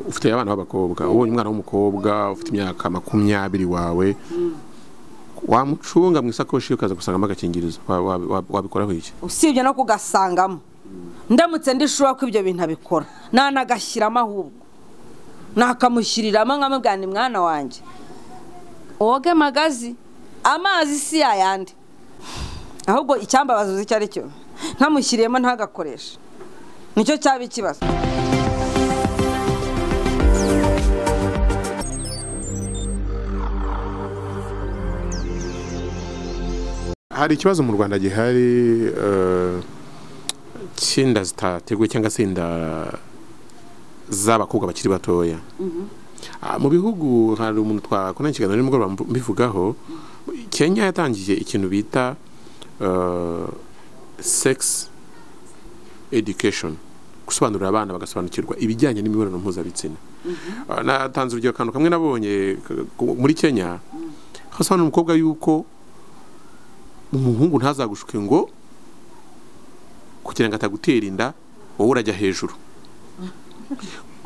ufite abana b'abakobwa ubonye umwana w'umukobwa ufite imyaka makumyabiri wawe wamucunga mu isakoshi ye ukaza gusangamo agakingirizo Wa- wa- wabikoraho iki usibye no kugasangamo ndamutse ndishura ko ibyo bintu abikora nanagashyiramo ahubwo nakamushyiriramo nkamubwira ni mwana wanjye woge magazi amazi si yayandi ahubwo icyambabaza uzi icyo ari cyo nkamushyiriyemo ntagakoreshe nicyo cyaba ikibazo hari ikibazo mu rwanda gihari eh, cy'inda zitateguye cyangwa se inda z'abakobwa bakiri batoya Ah, mu bihugu hari umuntu twakoranye ikiganiro nimugoroba mvu- mbivugaho kenya yatangiye ikintu bita eh, sex education gusobanurira abana bagasobanukirwa ibijyanye n'imibonano mpuzabitsina Ah, natanze urugero akantu kamwe nabonye k- k- muri kenya hasobanura umukobwa yuko umuhungu ntazagushuke ngo kugira ngo atagutera inda wowe urajya hejuru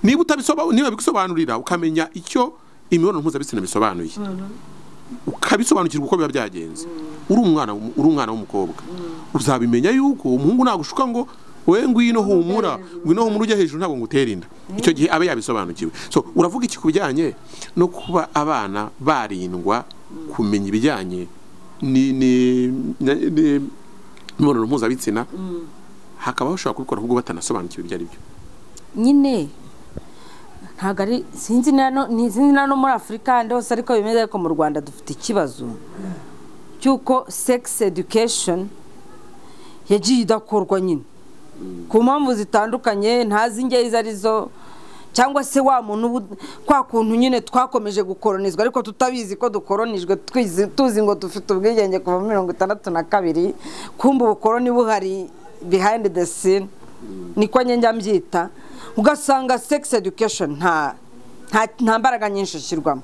niba utabisoba- niba bigusobanurira ukamenya icyo imibonano mpuzabitsina bisobanuye ukabisobanukirwa uko biba byagenze uri umwana w'um- uri umwana w'umukobwa uzabimenya yuko umuhungu nagushuka ngo we ngwino humura ngwino humura ujya hejuru ntabwo ngutere inda icyo gihe abe yabisobanukiwe so uravuga iki ku bijyanye no kuba abana barindwa kumenya ibijyanye ni ni ni- ni- imibonano mpuzabitsina hakaba bashobora kubikora ahubwo batanasobanukiwe ibyo ari byo nyine ntabwo ari sinzi na no- ni- sinzi na no muri afurika ahandi hose ariko bimeze ariko mu rwanda dufite ikibazo cy'uko sex education yagiye idakorwa nyine ku mpamvu zitandukanye ntazi ingeri izo ari zo cyangwa se wa muntu ubu- kwa kuntu nyine twakomeje gukoronizwa ariko tutabizi ko dukoronijwe twizi- tuzi ngo dufite ubwigenge kuva muri mirongo itandatu na kabiri kumva ubukoroni buhari behind the scene niko njya mbyita ugasanga sex education nta nta- nta mbaraga nyinshi ishyirwamo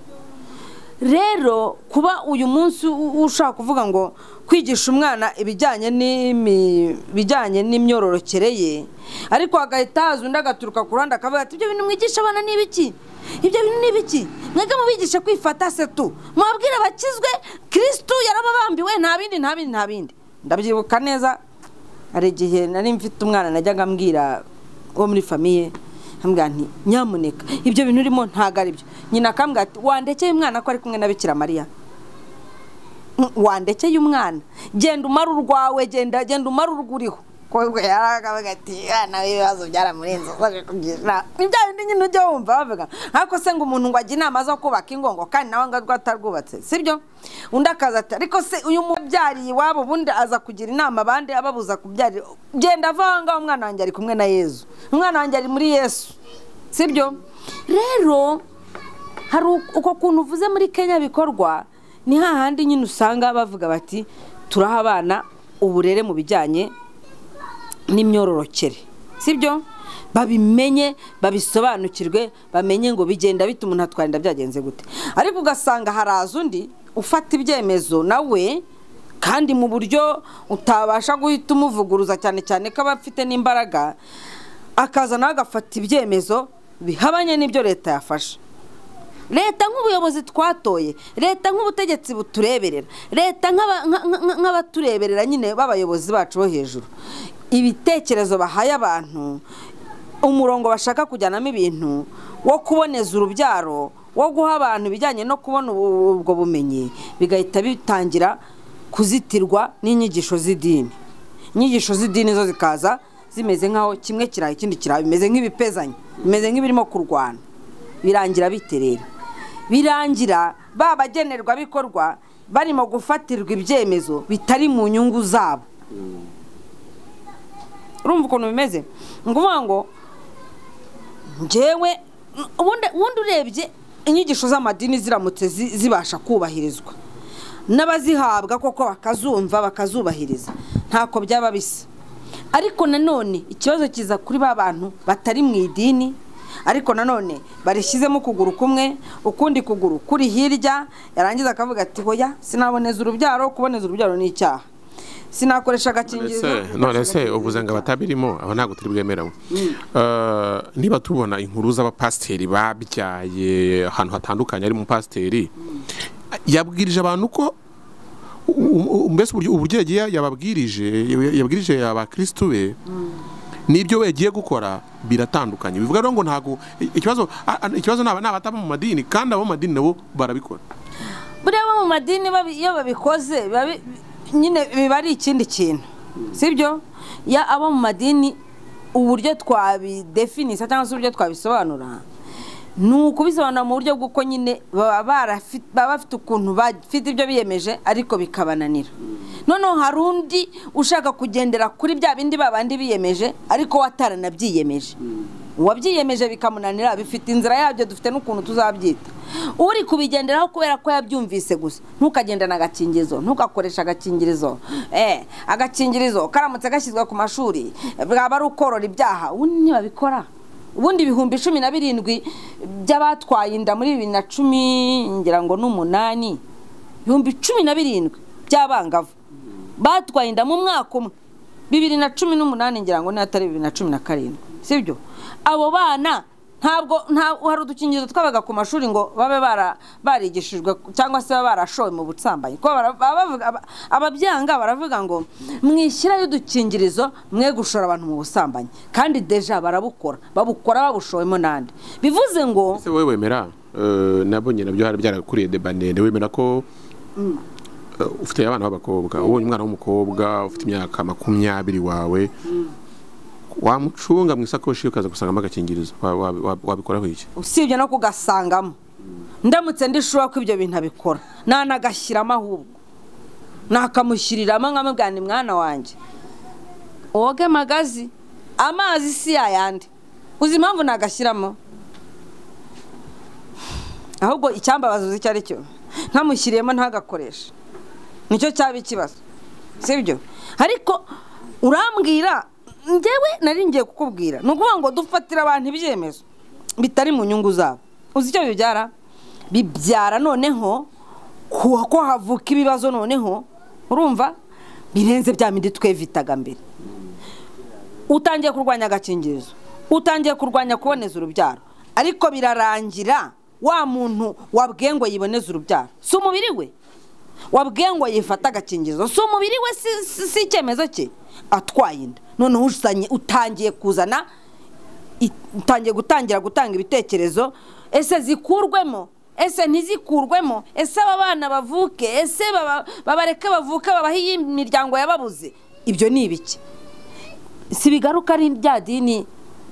rero kuba uyu munsi u- ushaka kuvuga ngo kwigisha umwana ibijyanye n'imi- ibijyanye n'imyororokere ye ariko hagahita haza undi agaturuka ku ruhande akavuga ati ibyo bintu mwigisha abana ni ibiki ibyo bintu ni ibiki mwebwe mubigishe kwifata se tu mwabwira abakizwe kirisitu yarababambiwe nta bindi nta bindi nta bindi ndabyibuka neza hari igihe nari mfite umwana najyaga ambwira wo muri famiye nkambwira nti nyamuneka ibyo bintu urimo ntabwo ari byo nyina akambwira ati wandekeye umwana ko ari kumwe na bikira mariya Mm, wandekeye umwana genda umare urwawe genda genda umare urwuriho kobwa yarakavuga ati "Umwana we ibibazo byaramurenze usoje kugira ibya bindi nyine ujya wumva bavuga ariko se ngo umuntu ngo ajye inama zo kubaka ingongo kandi nawe ngo arwo atarwubatse sibyo undi akaza ati ariko se uyu mubyariye iwabo ubundi aza kugira inama abandi ababuza kubyarira genda ava aho ngaho umwana wanjye ari kumwe na yezu umwana wanjye ari muri yesu sibyo rero hari uko- uko kuntu uvuze muri kenya bikorwa ni hahandi nyine usanga bavuga bati turaha abana uburere mu bijyanye n'imyororokere sibyo babimenye babisobanukirwe bamenye ngo bigenda bite umuntu atwara inda byagenze gute ariko ugasanga haraza undi ufata ibyemezo nawe kandi mu buryo utabasha guhita umuvuguruza cyane cyane ko aba afite n'imbaraga akaza nawe agafata ibyemezo bihabanye n'ibyo leta yafashe leta nk'ubuyobozi twatoye leta nk'ubutegetsi butureberera leta nk'aba- nka- nka- nk'abatureberera nyine b'abayobozi bacu bo hejuru ibitekerezo bahaye abantu umurongo bashaka kujyanamo ibintu wo kuboneza urubyaro wo guha abantu ibijyanye no kubona ubu- ubwo bumenyi bigahita bitangira kuzitirwa n'inyigisho z'idini inyigisho z'idini zo zikaza zimeze nk'aho kimwe kiraha ikindi kiraha bimeze nk'ibipezanye bimeze nk'ibirimo kurwana birangira biterera birangira ba bagenerwabikorwa barimo gufatirwa ibyemezo bitari mu nyungu zabo urumva ukuntu bimeze ni ukuvuga ngo njyewe ubundi ubundi urebye inyigisho z'amadini ziramutse zi- zibasha kubahirizwa n'abazihabwa koko bakazumva bakazubahiriza ntako byaba bisa ariko nanone ikibazo kiza kuri ba bantu batari mu idini ariko nanone barishyizemo ukuguru kumwe ukundi kuguru kuri hirya yarangiza akavuga ati hoya sinaboneza urubyaro kuboneza urubyaro ni icyaha sinakoresha agakingirizo Ese, none se uvuze ngo abatabirimo aho ntabwo turi bwemerewe Eh, niba tubona inkuru z'abapasiteri babyaye ahantu hatandukanye ari mu pasiteri yabwirije abantu ko u- u- mbese uburyo- uburyo yagiye yababwirije yabwirije abakirisitu be n'ibyo we yagiye gukora biratandukanye bivuga rero ngo ntabwo ikibazo a- a- ikibazo ni aba- ni abataba mu madini kandi abo mu madini nabo barabikora buriya abo mu madini babi- iyo babikoze biba bi- nyine biba ari ikindi kintu sibyo ya abo mu madini uburyo twabidefinisa cyangwa se uburyo twabisobanura ni ukubisobanura mu buryo bw'uko nyine baba barafi- baba bafite ukuntu bafite ibyo biyemeje ariko bikabananira noneho hari undi ushaka kugendera kuri bya bindi babandi biyemeje ariko we ataranabyiyemeje uwabyiyemeje bikamunanira bifite inzira yabyo dufite n'ukuntu tuzabyita uri kubigenderaho kubera ko yabyumvise gusa ntukagendane agakingirizo ntugakoresha agakingirizo eh agakingirizo karamutse gashyizwe ku mashuri bwaba ari ukorora ibyaha ubundi ntibabikora ubundi ibihumbi cumi na birindwi by'abatwaye inda muri bibiri na cumi ngira ngo n'umunani ibihumbi cumi na birindwi by'abangavu batwaye inda mu mwaka umwe bibiri na cumi n'umunani ngira ngo n'atari bibiri na cumi na karindwi sibyo abo bana ntabwo nta hari udukingirizo twabaga ku mashuri ngo babe bara- barigishijwe cyangwa se babe barashowe mu butsambanyi kuko bara- baba bavuga- aba- ababyanga baravuga ngo mwishyirayo udukingirizo mwe gushora abantu mu busambanyi kandi deja barabukora babukora babushowemo n'andi bivuze ngo ese wowe wemera eh, nabonye nabyo hari byarakuriye deba ndende wemera ko eh, ufite abana b'abakobwa ubonye umwana w'umukobwa ufite imyaka makumyabiri wawe wamucunga mu isakoshi ye ukaza gusangamo agakingirizo Wa- wa- wa- wabikoraho iki usibye no kugasangamo ndamutse ndishobora ko ibyo bintu abikora nanagashyiramo ahubwo nakamushyiriramo nkamubwira ni mwana wanjye woge magazi amazi si yayandi uzi impamvu nagashyiramo ahubwo icyambabaza uzi icyo ari cyo ntamushyiriyemo ntagakoreshe nicyo cyaba ikibazo sibyo ariko urambwira njyewe nari ngiye kukubwira ni ukuvuga ngo dufatire abantu ibyemezo bitari mu nyungu zabo uzi icyo bibyara bibyara noneho ku- ko havuka ibibazo noneho urumva birenze bya mindi twevitaga mbere utangiye kurwanya agakingirizo utangiye kurwanya kuboneza urubyaro ariko birarangira wa muntu wabwiye ngo yiboneze urubyaro si umubiri we wabwiye ngo yifate agakingirizo si umubiri we si- si- si icyemezo cye atwaye inda noneho uzanye- utangiye kuzana itangiye gutangira gutanga ibitekerezo ese zikurwemo ese ntizikurwemo ese aba bana bavuke ese baba- babareke bavuke babahe iyi miryango yababuze ibyo ni ibiki si bigaruka ari rya dini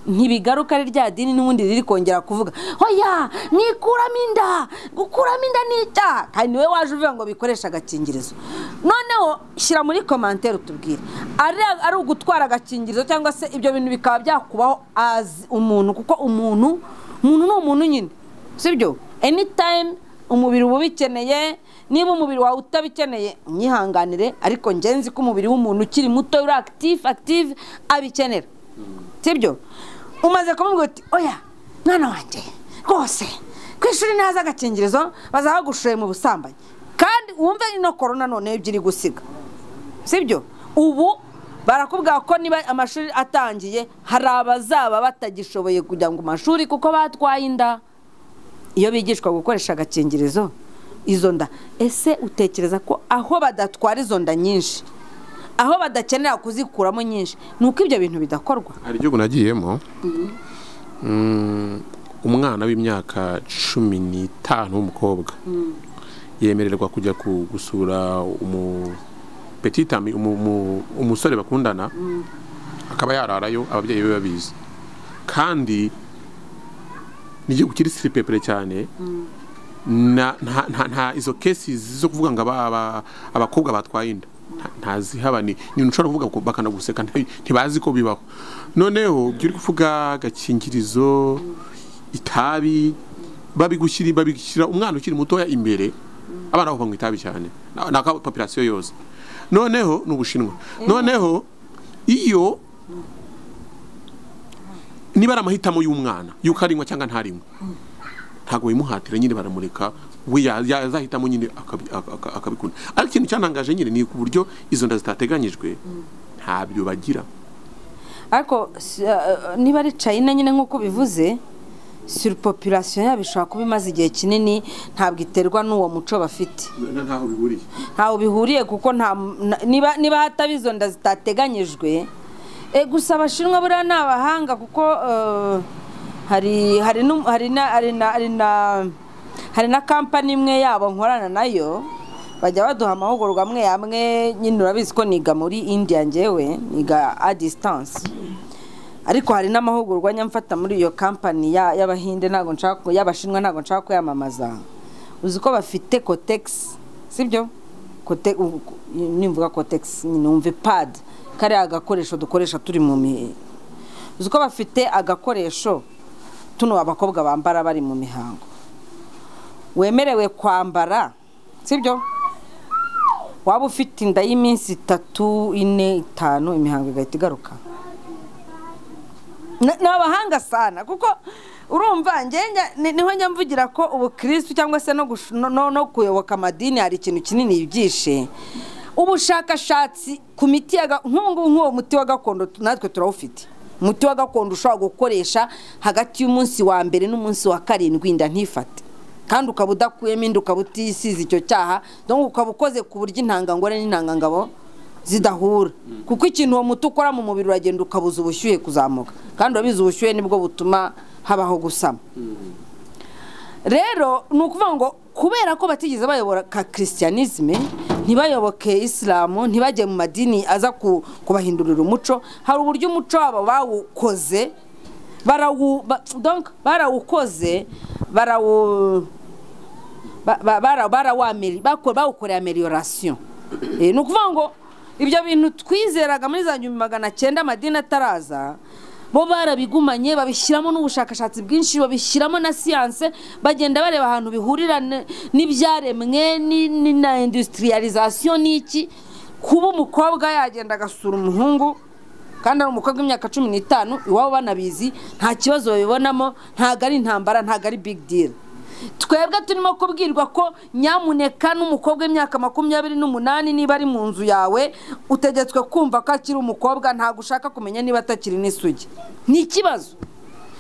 ntibigaruka ari rya dini n'ubundi riri kongera kuvuga oya mwikuramo inda gukuramo inda ni icyaha kandi niwe waje uvuga ngo bikoreshe agakingirizo noneho shyira muri komantere utubwire ari ari ugutwara agakingirizo cyangwa se ibyo bintu bikaba byakubaho azi umuntu kuko umuntu umuntu ni umuntu nyine sibyo anytime umubiri uba ubikeneye niba umubiri wawe utabikeneye unyihanganire ariko ngenzi ko umubiri w'umuntu ukiri muto uri active active abikenera sibyo umaze kumubwira uti oya mwana wanjye rwose ku ishuri ntaza agakingirizo bazaba bagushoye mu busambanyi kandi wumve ino korona noneho ibyo iri gusiga sibyo ubu barakubwira ko niba amashuri atangiye hari abazaba batagishoboye kujya mu mashuri kuko batwaye inda iyo bigishwa gukoresha agakingirizo izo nda ese utekereza ko aho badatwara izo nda nyinshi aho badakenera kuzikuramo nyinshi ni uko ibyo bintu bidakorwa hari igihugu nagiyemo Mm, umwana w'imyaka cumi n'itanu w'umukobwa yemererwa kujya ku- gusura umu petit ami umu- umu- umusore bakundana akaba yararayo ababyeyi be babizi kandi ni igihugu kiri siripepere cyane na- nta nta- nta izo kesi zo kuvuga ngo aba- aba- abakobwa batwaye inda nta- ntazihaba ni ni ibintu ushobora kuvuga bakanaguseka nti- ntibazi ko bibaho noneho ibyo uri kuvuga agakingirizo itabi babigushyira babishyira umwana ukiri mutoya imbere abana bava mu itabi cyane na- na ka- population yose noneho ni ubushinwa noneho iyo niba ari amahitamo y'umwana y'uko arinywa cyangwa ntarinywa ntabwo bayimuhatira nyine baramureka we ya- ya- yazahitamo nyine akabi- aka- aka- akabikunda ariko ikintu cyanangaje nyine ni ku buryo izo nda zitateganyijwe ntabyo bagira ariko si- eh, niba ari china nyine nk'uko bivuze surupopulasiyo yabo ishobora kuba imaze igihe kinini ntabwo iterwa n'uwo muco bafite ntaho bihuriye ntaho bihuriye kuko nta na- niba niba hataba izo nda zitateganyijwe Eh, gusa abashinwa buriya ni abahanga kuko eh, hari hari n'um- hari na hari na hari na hari na kampani imwe yabo nkorana nayo bajya baduha amahugurwa amwe amwe nyine urabizi ko niga muri indiya ngewe niga a distance ariko hari n'amahugurwa nyamfata muri iyo kampani ya- y'abahinde ntabwo nshaka ku- y'abashinwa ntabwo nshaka kuyamamaza uzi ko bafite kotegisi sibyo Kote- u- ku- nimvuga kotegisi numve padi kariya gakoresho dukoresha turi mu mihe uzi ko bafite agakoresho tuno abakobwa bambara bari mu mihango wemerewe kwambara sibyo waba ufite inda y'iminsi itatu ine itanu imihango igahita igaruka Na- ni abahanga sana kuko urumva ngenge ni- niho njya mvugira ko ubukirisitu cyangwa se no gush- no- no- no kuyoboka amadini hari ikintu kinini yibyishe ubushakashatsi ku miti ya ga- nk'ubu ngubu nk'uwo muti wa gakondo tu- natwe turawufite umuti wa gakondo ushobora gukoresha hagati y'umunsi wa mbere n'umunsi wa karindwi inda ntifate kandi ukaba udakuyemo inda ukaba utisize icyo cyaha donc ukaba ukoze ku buryo intangangore n'intangangabo zidahura kuko ikintu uwo muti ukora mu mubiri uragenda ukabuza ubushyuhe kuzamuka kandi urabizi ubushyuhe nibwo butuma habaho gusama rero ni ukuvuga ngo kubera ko batigeze bayobora ka kirisiyanizime ntibayoboke isilamu ntibajye mu madini aza ku- kubahindurira umuco hari uburyo umuco wabo bawukoze barawu ba- donc barawukoze barawu ba- ba- bara- barawameri- bako- bawukoreye ameliorasiyo Eh, ni ukuvuga ngo ibyo bintu twizeraga muri za nyuma magana cyenda amadini ataraza bo barabigumanye babishyiramo n'ubushakashatsi bwinshi babishyiramo na siyanse bagenda bareba ahantu bihurira n- n'ibyaremwe ni- ni- na industrialisation n'iki kuba umukobwa yagenda agasura umuhungu kandi ari umukobwa w'imyaka cumi n'itanu iwabo banabizi nta kibazo babibonamo ntabwo ari intambara ntabwo ari big deal twebwe turimo kubwirwa ko nyamuneka n'umukobwa w'imyaka makumyabiri n'umunani niba ari mu nzu yawe utegetswe kumva ko akiri umukobwa ntabwo ushaka kumenya niba atakiri n'isugi ni ikibazo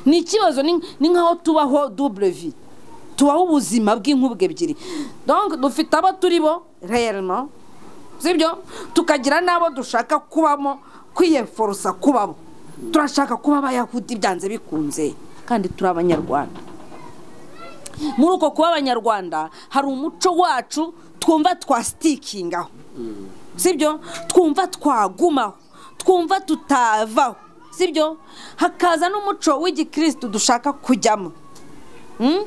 ni ikibazo ni ni nk'aho tubaho dubure vi tubaho ubuzima bw'inkubwe ebyiri donc dufite abo turi bo reyeremo sibyo tukagira n'abo dushaka kubamo kwiyeforosa kubabo turashaka kuba abayahudi byanze bikunze kandi turi abanyarwanda muri uko kuba abanyarwanda hari umuco wacu twumva twasitikingaho sibyo twumva twagumaho twumva tutavaho sibyo hakaza n'umuco w'igikirisitu dushaka kujyamo Mm?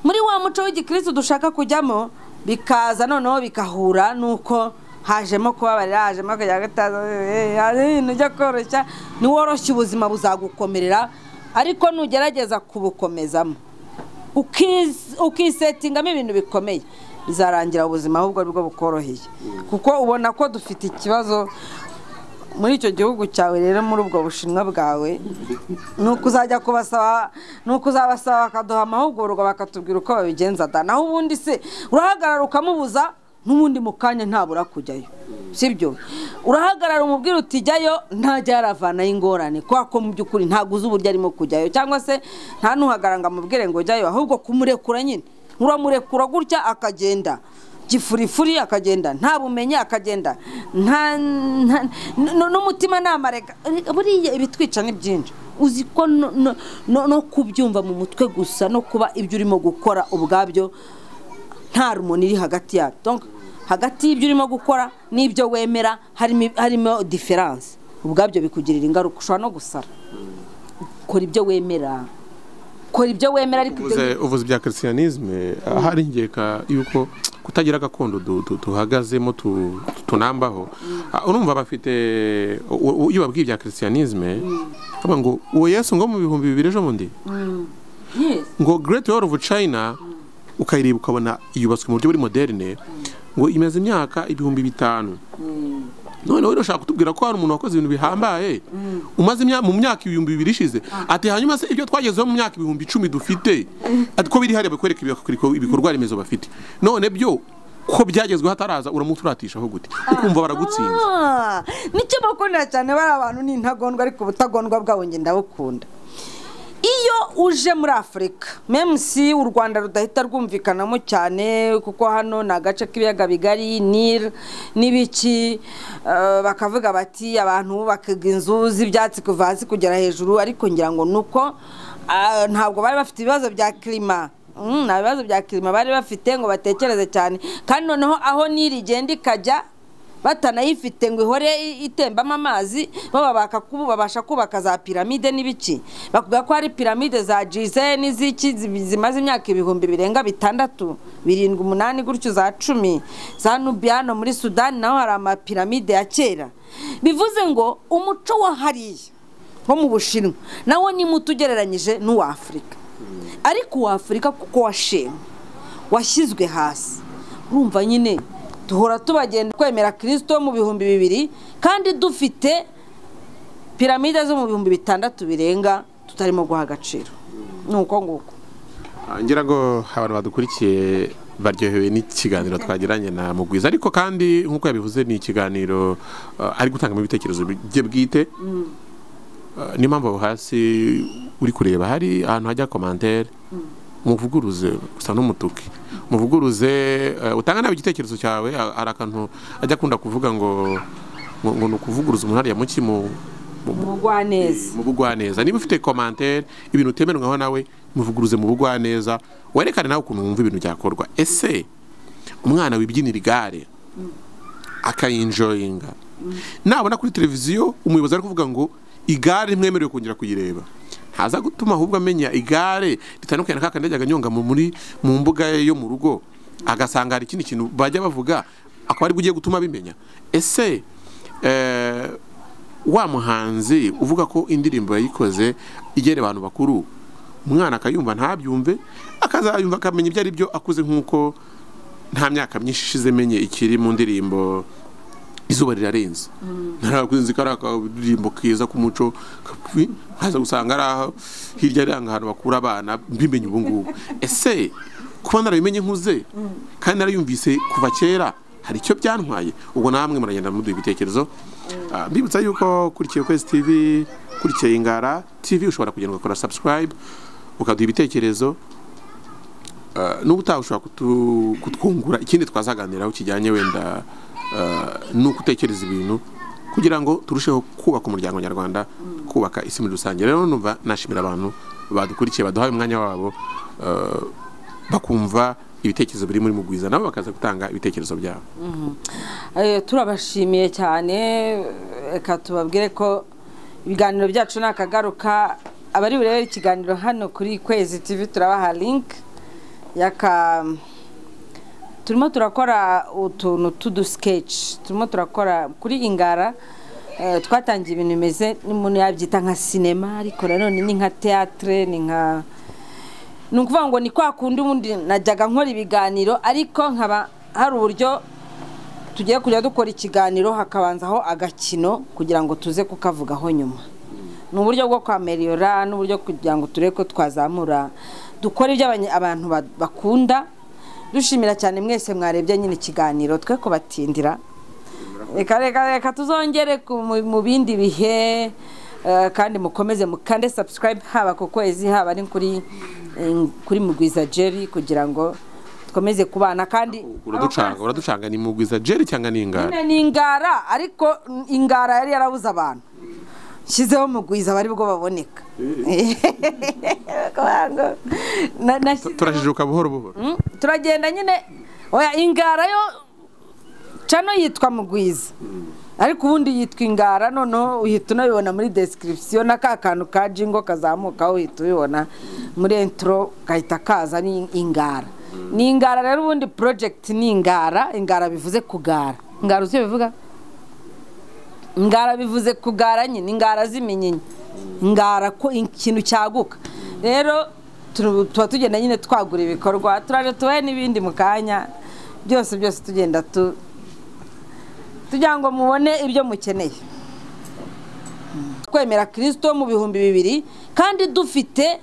muri wa muco w'igikirisitu dushaka kujyamo bikaza noneho bikahura n'uko hajemo kubabarira hajemo kujya gataza eh, hari ibintu ujya koroshya niworoshya ubuzima buzagukomerera ariko nugerageza kubukomezamo ukiz- ukisetingamo ibintu bikomeye bizarangira ubuzima ahubwo aribwo bukoroheye kuko ubona ko dufite ikibazo muri icyo gihugu cyawe rero muri ubwo bushinwa bwawe ni uko uzajya kubasaba ni uko uzabasaba bakaduha amahugurwa bakatubwira uko babigenza da naho ubundi se urahagarara ukamubuza n'ubundi mu kanya ntabura kujyayo sibyo urahagarara umubwira uti jyayo ntajya yaravanayo ingorane kubera ko mu by'ukuri ntabwo uzi uburyo arimo kujyayo cyangwa se nta n'uhagarara ngo amubwire ngo jyayo ahubwo kumurekura nyine uramurekura gutya akagenda gifurifuri akagenda nta bumenyi akagenda nta nta- n- n'umutima namarega buriya ibitwica ni byinshi uzi ko no- no- no no kubyumva mu mutwe gusa no kuba ibyo urimo gukora ubwabyo nta rumuni iri hagati yabyo Donc, hagati y'ibyo urimo gukora n'ibyo wemera harimo harimo diferanse ubwabyo bikugirira ingaruka ushobora no gusara kora ibyo wemera kora ibyo wemera ariko ibyo uvuze uvuze ibya kirisiyanizme hari ingeka y'uko kutagira agakondo du- du- duhagazemo tu- tunambaho Ah, urumva bafite u- u- iyo babwiye ibya kirisiyanizme bavuga ngo uwo yesu ngo mu bihumbi bibiri ejo bundi Yes. ngo Great Wall of China ukayireba ukabona yubatswe mu buryo buri moderne ngo imaze imyaka ibihumbi bitanu noneho rero ushaka kutubwira ko hari umuntu wakoze ibintu bihambaye umaze imya- mu myaka ibihumbi bibiri ishize ati hanyuma se ibyo twagezeho mu myaka ibihumbi icumi dufite ati ko biri hariya bakwereka ibikorwa- ibikorwa remezo bafite none byo ko byagezweho ataraza uramuturatishaho gute ukumva baragutsinze Ah, nicyo bakunda cyane bari abantu ni intagondwa ariko ubutagondwa bwabo njye ndabukunda iyo uje muri afurika memusi u rwanda rudahita rwumvikanamo cyane kuko hano ni agace k'ibiyaga bigari nil n'ibiki eh, bakavuga bati abantu bubakaga inzu z'ibyatsi kuva hasi kugera hejuru ariko ngira ngo ni uko ah, ntabwo bari bafite ibibazo bya kirima Mm, nta bibazo bya kirima bari bafite ngo batekereze cyane kandi noneho aho nili igenda ikajya batanayifite ngo ihore i- itembamo amazi baba bakakubu babasha kubaka za piramide n'ibiki bakuga ko hari piramide za Gize n'iziki zi- zimaze imyaka ibihumbi birenga bitandatu birindwi umunani gutyo za cumi za Nubiano muri Sudani naho hari amapiramide ya kera bivuze ngo umuco wa hariya wo mu Bushinwa nawo ni muto ugereranyije n'uwa Afurika ariko uwa Afurika kuko washenywe washyizwe hasi urumva nyine duhora tubagenda kwemera kirisito mu bihumbi bibiri kandi dufite piramide zo mu bihumbi bitandatu birenga tutarimo guha agaciro ni uko nguko Ah, ngira ngo abantu badukurikiye baryohewe n'ikiganiro twagiranye na mugwiza ariko kandi nk'uko yabivuze ni ikiganiro ah, ari gutangamo ibitekerezo bye bwite Ah, niyo mpamvu aho hasi uri kureba hari ahantu hajya komantere muvuguruze gusa n'umutuki muvuguruze ah, utanga nawe igitekerezo cyawe ah, hari akantu ajya akunda kuvuga ngo ngo ngo ni ukuvuguruza umuntu hariya muki mu mu- mu- umugwaneza mu bugwaneza niba ufite komantere ibintu utemerwaho nawe muvuguruze mu bugwaneza werekane nawe ukuntu wumva ibintu byakorwa ese umwana wibyinira igare akayinjoyinga nabona kuri televiziyo umuyobozi ari kuvuga ngo igare ntimwemerewe kongera kuyireba ntaza gutuma ahubwo amenya igare ritandukanye na kakandi yajyaga anyonga mu- muri mu mbuga ye yo mu rugo agasanga hari ikindi kintu bajya bavuga akaba aribwo ugiye gutuma abimenya ese eh, wa muhanzi uvuga ko indirimbo yayikoze igera abantu bakuru umwana akayumva ntabyumve akazayumva akamenya ibyo ari byo akuze nk'uko nta myaka myinshi ishize menye ikiri mu ndirimbo izuba rirarenze narakunze ko ari akaririmbo keza k'umuco kapi, nkaza gusanga ari aho hirya ari ahantu bakura abana mbimenye ubu ngubu ese kuba narabimenye nkuze kandi narayumvise kuva kera hari icyo byantwaye ubwo namwe muragenda muduha ibitekerezo Ah, mbibutsa yuko kurikiye kwezi tv kurikiye ingara tv ushobora kugenda ugakora subscribe ukaduha ibitekerezo Uh, n'ubu utaha ushobora kutu- kutwungura ikindi twazaganiraho kijyanye wenda uh, ni ugutekereza ibintu kugira ngo turusheho kubaka umuryango nyarwanda kubaka isi muri rusange rero numva nashimira abantu badukurikiye baduhaye umwanya wabo uh, bakumva ibitekerezo biri muri mugwiza nabo bakaza gutanga ibitekerezo byabo Eh, turabashimiye cyane reka tubabwire ko ibiganiro byacu nakagaruka abari burebere ikiganiro hano kuri kwezi tv turabaha link yaka turimo turakora utuntu tudusikeci turimo turakora kuri ingara eh, twatangiye ibintu bimeze n'umuntu yabyita nka sinema ariko nanone ni nka teatire ni nka ni ukuvuga ngo ni kwa kundi ubundi najyaga nkora ibiganiro ariko nkaba hari uburyo tugiye kujya dukora ikiganiro hakabanzaho agakino kugira ngo tuze kukavugaho nyuma ni uburyo bwo kwameriyora n'uburyo kugira ngo turebe ko twazamura dukora ibyo abanye- abantu ba- bakunda dushimira cyane mwese mwarebye nyine ikiganiro twe kubatindira reka reka reka tuzongere ku- mu- mu bindi bihe eh, kandi mukomeze mukande subscribe haba ku kwezi haba ari kuri eh, kuri mugwiza jerry kugira ngo dukomeze kubana kandi uraducanga uraducanga ni mugwiza jeri cyangwa ni ingara nyine ni ingara ariko ingara yari yarabuze abantu nshyizeho mugwiza bari bwo baboneka Kugira ngo na- nashyizeho- turajijuka buhoro buhoro Mm, turagenda nyine oya ingara yo cano yitwa mugwiza ariko ubundi yitwa ingara noneho uhita unabibona muri description na ka kantu ka jingo kazamuka uhita ubibona muri entro gahita kaza ni ingara ni ingara rero ubundi project ni ingara ingara bivuze kugara ingara uzi icyo bivuga ingara bivuze kugara nyine ingara z'iminyinya ingara ko ikintu cyaguka rero tu- tuba tugenda nyine twagura ibikorwa turaje tubahe n'ibindi mu kanya byose byose tugenda tu tugira ngo mubone ibyo mukeneye kwemera kirisito mu bihumbi bibiri kandi dufite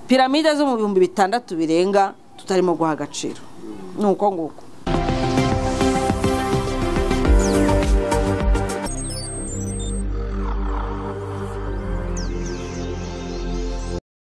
piramide zo mu bihumbi bitandatu birenga tutarimo guha agaciro ni uko nguko